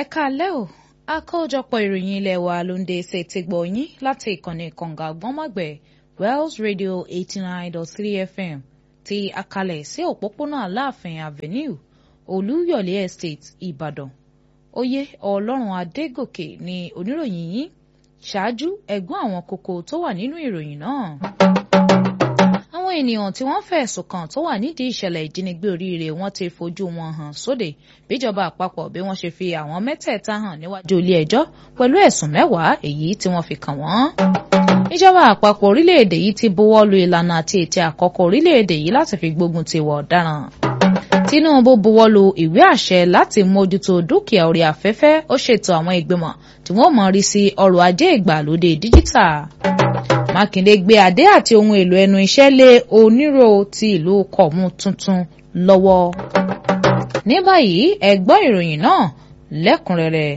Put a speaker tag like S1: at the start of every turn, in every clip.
S1: ẹ káalẹ́ o àkójọpọ̀ ìròyìn ilé wa ló ń dé ṣe ti gbọ́ yín láti ìkànnì kànga àgbọ́nmọ̀gbẹ̀ Wells Radio eighty nine dot three FM ti àkàlẹ̀ sí òpópónà Aláàfin Avenue Olúyọ̀lé Estate Ìbàdàn oyè Ọlọ́run Adégòkè ni oníròyìn yín ṣáájú ẹ̀gbọ́n àwọn kókó tó wà nínú ìròyìn náà àwọn ènìyàn tí wọ́n fẹ̀sùn kàn tó wà nídìí ìṣẹ̀lẹ̀ ìjínigbé oríire wọ́n ti fojú wọn hàn sóde bíjọba àpapọ̀ bí wọ́n ṣe fi àwọn mẹ́tẹ̀ẹ̀ta hàn níwájú ilé ẹjọ́ pẹ̀lú ẹ̀sùn mẹ́wàá èyí tí wọ́n fi kàn wọ́n. ìjọba àpapọ̀ orílẹ̀-èdè yìí ti buwọ́ lu ìlànà àti ètò àkọ́kọ́ orílẹ̀-èdè yìí láti fi gbógun ti ìwà ọ̀daràn. Tinubu buwọ́ lu ìwé àṣẹ láti mójútó dúkìá orí afẹ́fẹ́ ó ṣètò àwọn ìgbìmọ̀ tí wọ́n mọ̀ rí sí ọrọ̀ ajé ìgbàlódé díjítà. Mákindé gbé adé àti ohun èlò ẹnu iṣẹ́ lé onírò ti ìlú kọ̀mú tuntun lọ́wọ́. ní báyìí ẹ gbọ́ ìròyìn náà lẹ́kùnrẹ́rẹ́.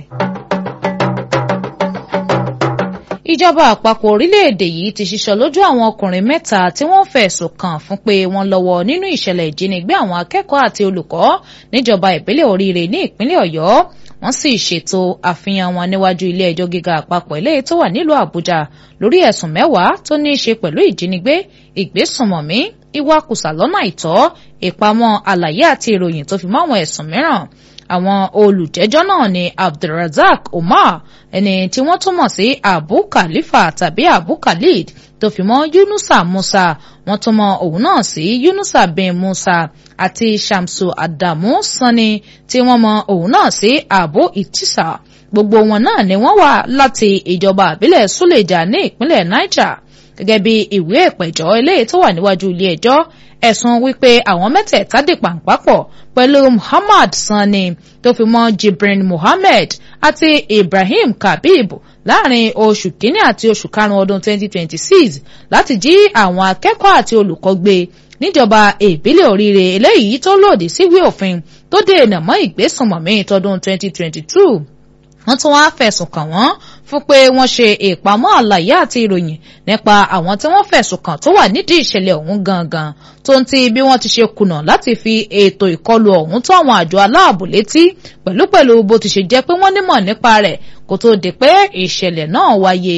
S1: ìjọba àpapọ̀ orílẹ̀-èdè yìí ti ṣiṣọ́ lójú àwọn ọkùnrin mẹ́ta tí wọ́n fẹ̀sùn kàn fún pé wọ́n lọ́wọ́ nínú ìṣẹ̀lẹ̀ ìjínigbé àwọn akẹ́kọ̀ọ́ àti olùkọ́ níjọba ìbílẹ̀ oríire ní ìpínlẹ̀ ọ̀yọ́ wọ́n sì ṣètò àfihàn wọn níwájú ilé ẹjọ́ gíga àpapọ̀ eléyìí tó wà nílùú àbújá lórí ẹ̀sùn mẹ́wàá tó ní í ṣe pẹ̀lú ìjínigbé ìgbésùnmọ̀mí ìwakùsà lọ́nà àìtọ́ ìpamọ́ àlàyé àti ìròyìn tó fi mọ́ àwọn ẹ̀sùn mìíràn àwọn olùjẹ́jọ́ náà ni abdulrasaq umar ẹni tí wọ́n tún mọ̀ sí abu khalifa tàbí abu khalid tó fi mọ́ yunusa musa wọ́n tún mọ̀ òun náà sí yunusa bin musa àti shamsu adamu sani tí wọ́n mọ̀ òun náà sí abu itisa gbogbo wọn náà ni wọ́n wà láti ìjọba àbílẹ̀ suleja ní ìpínlẹ̀ niger gẹ́gẹ́ bí ìwé ìpẹ̀jọ́ eléyìí tó wà níwájú ilé ẹjọ́ ẹ̀sùn wípé àwọn mẹ́tẹ̀ẹ̀ta dì pàǹpápọ̀ pẹ̀lú Muhammad Sani tó fi mọ́ Jibrin Muhammed àti Ibrahim Kabib láàrin oṣù kínní àti oṣù karùn-ún ọdún 2026 láti jí àwọn akẹ́kọ̀ọ́ àti olùkọ́ gbé níjọba ìbílẹ̀ oríire eléyìí tó lòdì síwèé òfin tó dènà mọ́ ìgbésùnmọ̀mí tọdún 2022 wọ́n tún wáá fẹ̀sùn kàn wọ́n fún pé wọ́n ṣe ìpamọ́ àlàyé àti ìròyìn nípa àwọn tí wọ́n fẹ̀sùn kàn tó wà nídìí ìṣẹ̀lẹ̀ ọ̀hún gangan tó ń ti bí wọ́n ti ṣe kùnà láti fi ètò ìkọlù ọ̀hún tó àwọn àjọ aláàbò létí pẹ̀lúpẹ̀lú bó ti ṣe jẹ́ pé wọ́n nímọ̀ nípa rẹ̀ kó tó di pé ìṣẹ̀lẹ̀ náà wáyé.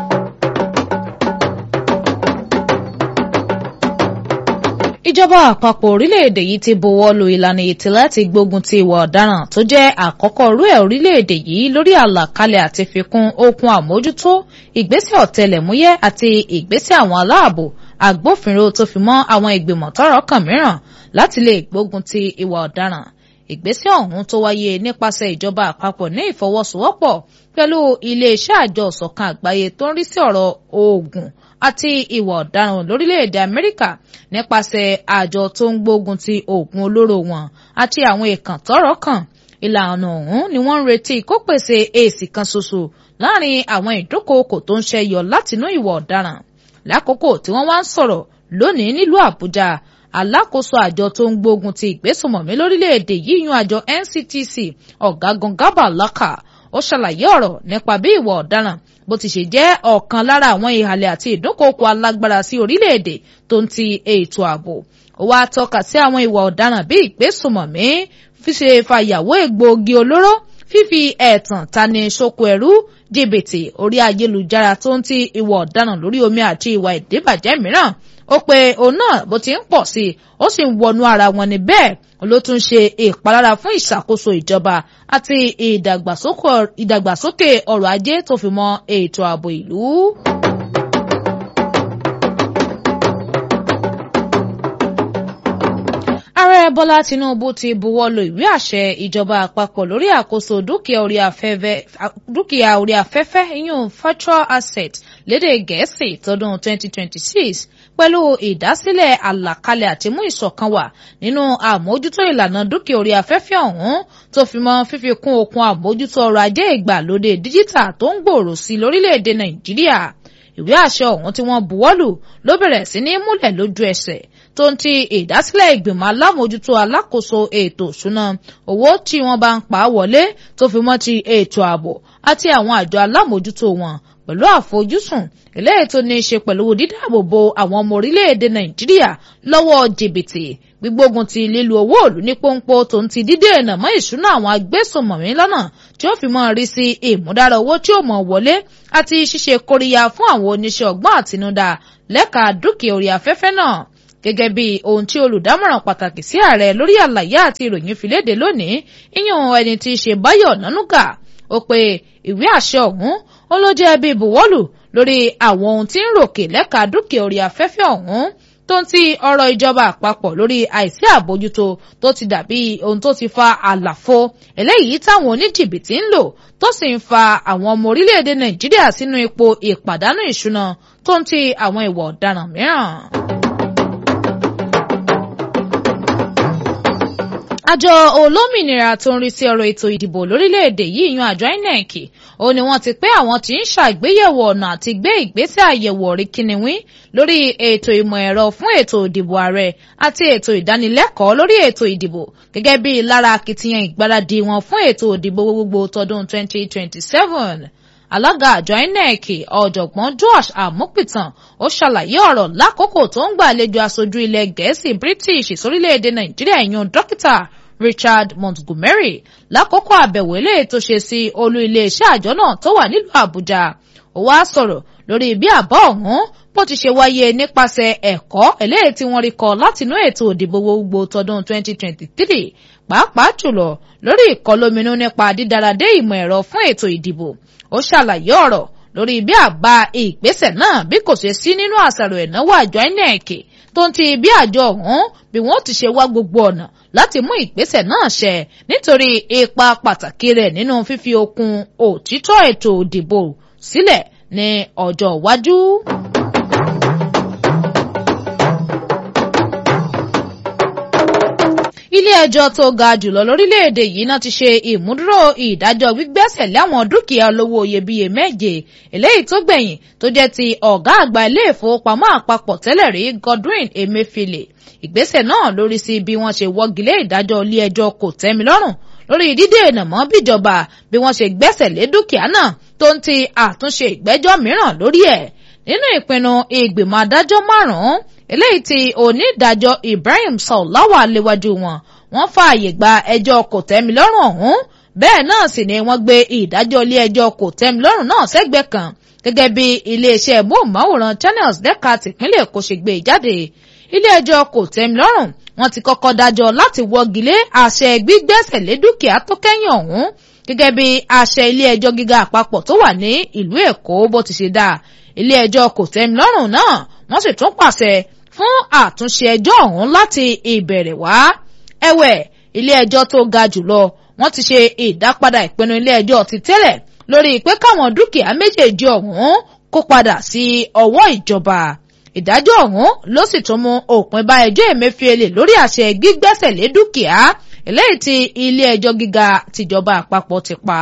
S1: ìjọba àpapọ̀ orílẹ̀-èdè yìí ti buwọ́ lu ìlànà ètò láti gbógun ti ìwà ọ̀daràn tó jẹ́ àkọ́kọ́ rú ẹ̀ orílẹ̀-èdè yìí lórí àlàkalẹ̀ àti fikún okun àmójútó ìgbésẹ̀ ọ̀tẹlẹ̀múyẹ́ àti ìgbésẹ̀ àwọn aláàbò agbófinró tó fi mọ́ àwọn ìgbìmọ̀ tọ́rọ̀ kàn mìíràn láti lè gbógun ti ìwà ọ̀daràn ìgbésẹ̀ ọ̀hún tó wáyé nípasẹ̀ ìjọba àpapọ̀ ní ìfọwọ́sowọ́pọ̀ pẹ̀lú iléeṣẹ́ àjọ ìṣọ̀kan àgbáyé tó ń rí sí ọ̀rọ̀ oògùn àti ìwà ọ̀daràn lórílẹ̀‐èdè Amẹ́ríkà nípasẹ̀ àjọ tó ń gbógun ti oògùn olóró wọn àti àwọn èèkàn tọ́rọ̀ kàn ìlànà ọ̀hún ni wọ́n ń retí kó pèsè èsì kan ṣoṣo láàrin àwọn ìdúkòokò tó ń ṣẹyọ látinú ìwà ọ̀daràn lákòókò tí wọ́n wá ń sọ̀rọ̀ lónìí nílùú Àbújá alákòóso àjọ tó ń gbógun ti ìgbésùnmọ̀mí lórílẹ̀‐èdè yìí yan àjọ NCTC ọ̀gágun Garba Laka ó ṣàlàyé ọ̀rọ̀ nípa bí ìwà ọ̀daràn bó ti ṣe jẹ́ ọ̀kan lára àwọn ìhàlẹ̀ àti ìdúnkòokò alágbára sí orílẹ̀-èdè tó ń ti ètò ààbò ó wá tọ́ka sí àwọn ìwà ọ̀daràn bíi ìgbésùnmọ̀mí fíṣe fàyàwó egbòogi olóró fífi ẹ̀tàn tani ṣoko ẹrú jìbìtì orí ayélujára tó ń ti ìwà ọ̀daràn lórí omi àti ìwà ìdíbàjẹ́ mìíràn ó pe òun náà bó ti ń pọ̀ sí i ó sì ń wọnú ara wọn ní bẹ́ẹ̀ ló tún ṣe ìpalára fún ìṣàkóso ìjọba àti ìdàgbàsókè ọrọ̀ ajé tó fi mọ́ ètò ààbò ìlú. ààrẹ bọ́lá tinubu ti buwọ́ lu ìwé àṣẹ ìjọba àpapọ̀ lórí àkóso dúkìá orí afẹ́fẹ́ ìyún virtual asset lédè gẹ̀ẹ́sì tọdún 2026 pẹ̀lú ìdásílẹ̀ àlàkalẹ̀ àti mú ìṣọ̀kan wà nínú àmójútó ìlànà dúkìá orí afẹ́fẹ́ ọ̀hún tó fi mọ́ fífi kún okun àmójútó ọrọ̀ ajé ìgbàlódé díjítà tó ń gbòòrò sí lórílẹ̀‐èdè nàìjíríà ìwé àṣẹ ọ̀hún tí wọ́n buwọ́lù ló bẹ̀rẹ̀ sí ní múlẹ̀ lójú ẹsẹ̀ tó ń ti ìdásílẹ̀ ìgbìmọ̀ alámòjútó alákòóso ètò ìṣúná owó tí wọ́n bá ń pa á wọlé tó fi mọ́ ti ètò ààbò àti àwọn àjọ alámòjútó wọn pẹ̀lú àfojúsùn eléyìí tó ní í ṣe pẹ̀lú dídáàbòbò àwọn ọmọ orílẹ̀-èdè nàìjíríà lọ́wọ́ jìbìtì gbígbógun ti lílu owó òlù ní pọ́npọ́ tó ń ti dídènà mọ́ ìṣúná àwọn agbésùnmọ̀mí lọ́nà tí ó fi mọ́ rí sí ìmúdára owó tí ó mọ̀ wọlé àti ṣíṣe kóríyá fún àwọn oníṣẹ́ ọgbọ́n àtinúdá lẹ́ka dúkìá orí afẹ́fẹ́ náà gẹ́gẹ́ bí ohun tí olùdámọ̀ràn pàtàkì sí ààrẹ lórí àlàyé àti ìròyìn fi léde lónìí ìyẹn ẹni tí í ṣe báyọ̀ nánúgà ó pe ìwé àṣẹ ọ̀hún ó ló jẹ́ bí buwọ́lù lórí àwọn ohun tí ń ròkè lẹ́ka dúkìá orí afẹ́fẹ́ ọ̀hún tó ń ti ọ̀rọ̀ ìjọba àpapọ̀ lórí àìsí àbójútó tó ti dàbí ohun tó ti fa àlàfo eléyìí táwọn oníjìbìtì ń lò tó sì ń fa àwọn ọmọ orílẹ̀-èdè nàìjíríà sínú ipò ìpàdánù ìṣúná tó ń ti àwọn ìwà ọ̀daràn mìíràn. àjọ olómìnira tó ń rí sí ọ̀rọ̀ ètò ìdìbò lórílẹ̀‐èdè yìí yan àjọ INEC ó ní wọ́n ti pé àwọn tí ń ṣàgbéyẹ̀wò ọ̀nà àti gbé ìgbésẹ̀ àyẹ̀wò orí kìnìún lórí ètò ìmọ̀ ẹ̀rọ fún ètò ìdìbò ààrẹ àti ètò ìdánilẹ́kọ̀ọ́ lórí ètò ìdìbò gẹ́gẹ́ bí lára akitiyan ìgbáradì wọn fún ètò ìdìbò gbogbo tọdún 2027 alága àjọ INEC ọ̀jọ̀gbọ́n Josh Amupitan ó ṣàlàyé ọ̀rọ̀ lákòókò tó ń gbàlejò aṣojú ilẹ̀ gẹ̀ẹ́sì British sórílẹ̀‐èdè Nàìjíríà ìyún dókítà Richard Montgomery lákòókò àbẹ̀wò eléyìí tó ṣe sí olú iléeṣẹ́ àjọ náà tó wà nílùú Àbújá ó wá sọ̀rọ̀ lórí bí àbọ̀ ọ̀hún bó ti ṣe wáyé nípasẹ̀ ẹ̀kọ́ eléyìí tí wọ́n rí kọ́ látinú ètò ìdìbò gbogbo tọdún 2023 pàápàá jùlọ lórí ìkọlóminú nípa dídáradé ìmọ̀ ẹ̀rọ fún ètò ìdìbò ó ṣàlàyé ọ̀rọ̀ lórí bí àbá ìgbésẹ̀ náà bí kò ṣe sí nínú àṣàrò ìnáwó àjọ INEC tó ń ti bí àjọ ọ̀hún bí wọ́n ti ṣe wá gbogbo ọ̀nà láti mú ìgbésẹ̀ náà ṣẹ nítorí ipa pàtàkì rẹ̀ nínú fífi okun òtítọ́ ètò ìdìbò sílẹ̀ ní ọjọ́ iwájú. ilé ẹjọ́ tó ga jùlọ lórílẹ̀‐èdè yìí náà ti ṣe ìmúdúró ìdájọ́ gbígbẹ́sẹ̀ láwọn dúkìá olówó iyebíye méje eléyìí tó gbẹ̀yìn tó jẹ́ ti ọ̀gá àgbà ilé ìfowópamọ́ àpapọ̀ tẹ́lẹ̀ rí Godwin Emefiele ìgbésẹ̀ náà lórí sí bí wọ́n ṣe wọ́gilé ìdájọ́ ilé ẹjọ́ kò tẹ́mi lọ́rùn lórí dídènà mọ́ bíjọba bí wọ́n ṣe gbẹ́sẹ̀ lé dúkìá náà tó ń ti àtúnṣe ìgbẹ́jọ́ mìíràn lórí ẹ̀ nínú ìpinnu ìgbìmọ̀ adájọ́ márùn-ún eléyìí tí onídàájọ́ Ibrahim Saulawa léwájú wọn wọ́n fààyè gba ẹjọ́ kòtẹ́milọ́rùn ọ̀hún bẹ́ẹ̀ náà sì ni wọ́n gbé ìdájọ́ ilé ẹjọ́ kòtẹ́milọ́rùn náà sẹ́gbẹ́ kan gẹ́gẹ́ bí iléeṣẹ́ móhùnmáwòrán Channels dẹ́ka tìpínlẹ̀ Èkó ṣe gbé jáde ilé ẹjọ́ kòtẹ́milọ́rùn wọ́n ti kọ́kọ́ dájọ́ láti wọ́gilé àṣẹ gbígbẹ́sẹ̀ lé dúkìá tó kẹ́yìn ọ̀hún gẹ́gẹ́ bí àṣẹ ilé ẹjọ́ gíga àpapọ̀ tó wà ní ìlú Èkó bó ti ṣe dá ilé ẹjọ́ kòtẹ́milọ́rùn náà wọ́n sì tún pàṣẹ fún àtúnṣe ẹjọ́ ọ̀hún láti ìbẹ̀rẹ̀ wá. ẹ̀wẹ̀ ilé ẹjọ́ tó ga jùlọ wọ́n ti ṣe ìdápadà ìpinnu ilé ẹjọ́ ti tẹ́lẹ̀ lórí pé káwọn dúkìá méjèèjì ọ̀hún kó padà sí ọwọ́ ìjọba. ìdájọ́ ọ̀hún ló sì tún mú òpin bá ẹjọ́ Emefiele lórí àṣẹ gbígbẹ́sẹ̀ lé dúkìá eléyìí tí ilé ẹjọ́ gíga tìjọba àpapọ̀ ti pa.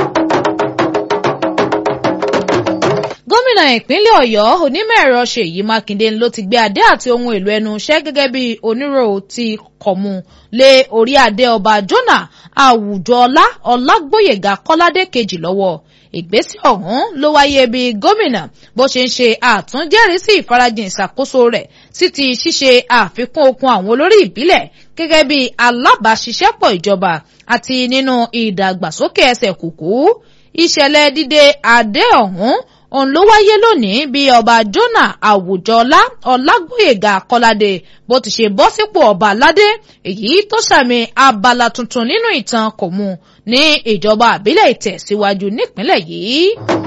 S1: gómìnà ìpínlẹ̀ ọ̀yọ́ onímọ̀-ẹ̀rọ ṣèyí mákindé ló ti gbé adé àti ohun èlò ẹnu iṣẹ́ gẹ́gẹ́ bí onírò ti kọ̀mú lé orí adé ọba jona àwùjọọlá ọlágbóyèga kọ́ládé kejì lọ́wọ́ ìgbésẹ̀ ọ̀hún ló wáyé bí gómìnà bó ṣe ń ṣe àtúnjẹ́rìísí ìfarajìn ìṣàkóso rẹ̀ sí ti ṣíṣe àfikún okun àwọn olórí ìbílẹ̀ gẹ́gẹ́ bí alábàáṣiṣẹ́pọ̀ ìjọba àti nínú ìdàgbàsókè ẹsẹ̀ kùkú ìṣẹ̀lẹ̀ dídé adé ọ̀hún òun ló wáyé lónìí bí ọba jona àwùjọlá ọlágbóyèga kọládé bó ti ṣe bọ́ sípò ọba aládé èyí tó sàmì abala tuntun nínú ìtàn kò mú ní ìjọba àbílẹ̀ ìtẹ̀síwájú nípínlẹ̀ yìí.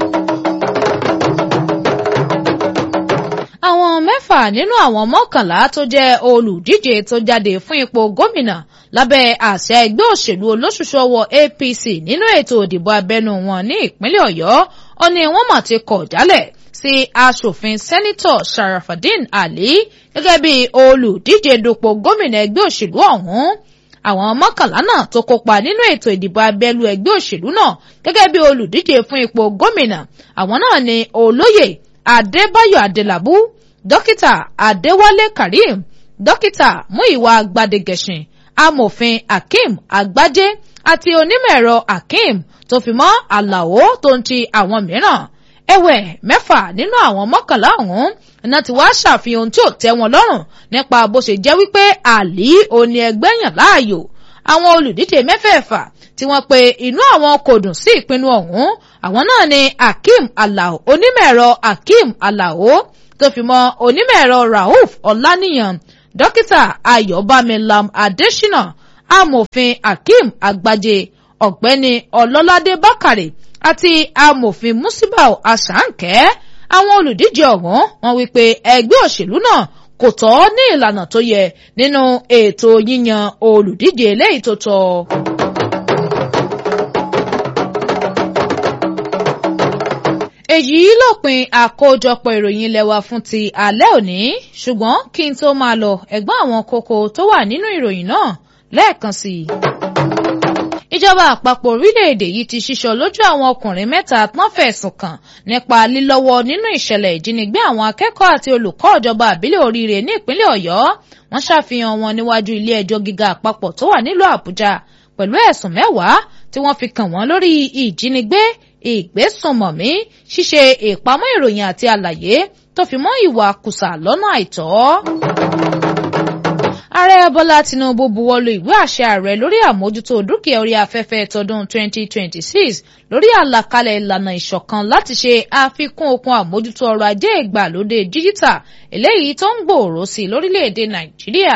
S1: àwọn mẹ́fà nínú àwọn mọ́kànlá tó jẹ́ olùdíje tó jáde fún ipò gómìnà lábẹ́ àṣẹ ẹgbẹ́ òṣèlú olóṣùṣù ọwọ́ APC nínú ètò òdìbò abẹ́nú wọn ní ìpínlẹ̀ ọ̀yọ́ ó ní wọ́n mà ti kọ̀ jálẹ̀ sí aṣòfin sẹ́nitọ̀ Sharafadin Ali gẹ́gẹ́ bí olùdíje dupò gómìnà ẹgbẹ́ òṣèlú ọ̀hún àwọn mọ́kànlá náà tó kópa nínú ètò ìdìbò abẹ́lú ẹgbẹ́ òṣèlú náà gẹ́gẹ́ bí olùdíje fún ipò gómìnà àwọn náà ni olóyè Adébáyọ̀ Adélabú dókítà Adéwálé Karim dókítà Múyìwá Gbadegẹṣin amòfin Akeem Agbájé àti onímọ̀ ẹ̀rọ Akeem tó fi mọ́ Àlàó tó ń ti àwọn mìíràn ẹ̀wẹ̀ mẹ́fà nínú àwọn mọ́kànlá ọ̀hún iná ti wá ṣàfihàn ohun tí ò tẹ́ wọn lọ́rùn nípa bó ṣe jẹ́ wípé àlí òní ẹgbẹ́ yàn láàyò àwọn olùdíje mẹ́fẹ̀ẹ̀fà tí wọ́n pe inú àwọn kò dùn sí ìpinnu ọ̀hún àwọn náà ni Akeem Alao onímọ̀-ẹ̀rọ Akeem Alao tó fi mọ́ onímọ̀-ẹ̀rọ Rauf Ọláníyàn dókítà Ayọ̀bámi Lam Adésínà amòfin Akeem Agbaje ọ̀gbẹ́ni Ọlọ́ládé Bákàrè àti amòfin Musibau Asankẹ́ àwọn olùdíje ọ̀hún wọ́n wí pé ẹgbẹ́ òṣèlú náà kò tọ́ ní ìlànà tó yẹ nínú ètò yíyan olùdíje eléyìí tó tọ́. èyí lópin àkójọpọ̀ ìròyìn ilé wa fún ti alẹ́ òní ṣùgbọ́n kí n tó máa lọ ẹ̀gbọ́n àwọn kókó tó wà nínú ìròyìn náà lẹ́ẹ̀kan sí i ìjọba àpapọ̀ orílẹ̀-èdè yìí ti ṣíṣọ lójú àwọn ọkùnrin mẹ́ta tán fẹ̀sùn kàn nípa lílọ́wọ́ nínú ìṣẹ̀lẹ̀ ìjínigbé àwọn akẹ́kọ̀ọ́ àti olùkọ́ ìjọba àbílẹ̀ oríire ní ìpínlẹ̀ ọ̀yọ́ wọ́n ṣàfihàn wọn níwájú ilé ẹjọ́ gíga àpapọ̀ tó wà nílùú àbújá pẹ̀lú ẹ̀sùn mẹ́wàá tí wọ́n fi kàn wọ́n lórí ìjínigbé ìgbésùnmọ̀mí ṣíṣe ìpamọ́ ìròyìn àti àlàyé tó fi mọ́ ìwà kùsà lọ́nà àìtọ́ ààrẹ bọ́lá tinubu buwọ́lu ìwé àṣẹ ààrẹ lórí àmójútó dúkìá orí afẹ́fẹ́ tọdún 2026 lórí àlàkalẹ̀ ìlànà ìṣọ̀kan láti ṣe àfikún okun àmójútó ọrọ̀ ajé ìgbàlódé díjítà eléyìí tó ń gbòòrò sí lórílẹ̀‐èdè nàìjíríà.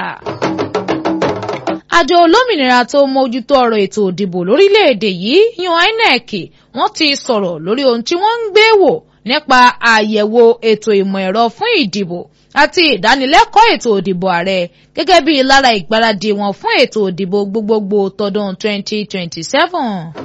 S1: àjọ olómìnira tó mójútó ọ̀rọ̀ ètò òdìbò lórílẹ̀‐èdè yìí yan inec wọ́n ti sọ̀rọ̀ lórí ohun tí wọ́n ń gbé wò nípa àyẹ̀wò ètò ìmọ̀ ẹ̀rọ fún ìdìbò àti ìdánilẹ́kọ̀ọ́ ètò òdìbò ààrẹ gẹ́gẹ́ bí lára ìgbáradì wọn fún ètò òdìbò gbogbogbò tọdún 2027.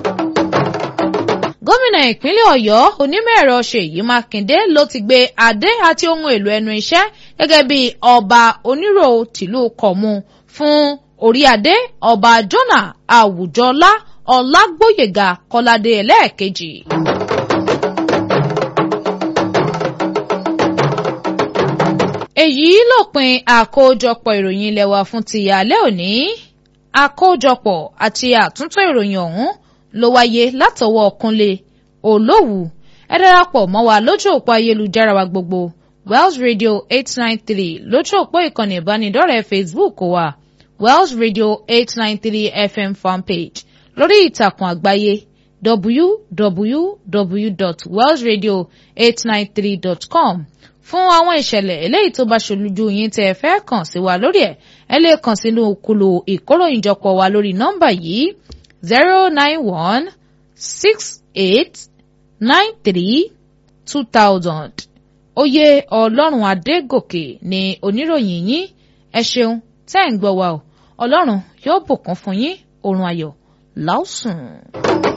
S1: gómìnà ìpínlẹ̀ ọ̀yọ́ onímọ̀-ẹ̀rọ ṣèyí mákindé ló ti gbé adé àti ohun èlò ẹnu iṣẹ́ gẹ́gẹ́ bí ọba onírò tìlú kọ̀mú fún orí adé ọba jọ́nà àwùjọlá ọlágbóyèga kọ́ládé ẹlẹ́ẹ̀kejì. èyí lópin àkójọpọ̀ ìròyìn ilé wa fún ti alẹ́ òní àkójọpọ̀ àti àtúntò ìròyìn ọ̀hún ló wáyé látọwọ́ Kúnlé Olówù ẹ darapọ̀ mọ́ wa lójú òpó ayélujára wa gbogbo Wells Radio eight nine three lójú òpó ìkànnì ìbánidọ́rẹ̀ẹ́ Facebook wa Wells Radio eight nine three FM fanpage lórí ìtàkùn àgbáyé www.wellsradio893.com fún àwọn ìṣẹ̀lẹ̀ eléyìí tó bá ṣolújú yín tẹ́ ẹ fẹ́ kàn sí wa lórí ẹ̀ ẹ lè kàn sínú kùlù ìkóròyìnjọpọ̀ wa lórí nọ́mbà yìí zero nine one six eight nine three two thousand oyè ọlọ́run adégòkè ni oníròyìn yín ẹ ṣeun tẹ́ ẹ̀ ń gbọ́ wa o ọlọ́run yóò bùkún fún yín oorun ayọ̀ láòsùn.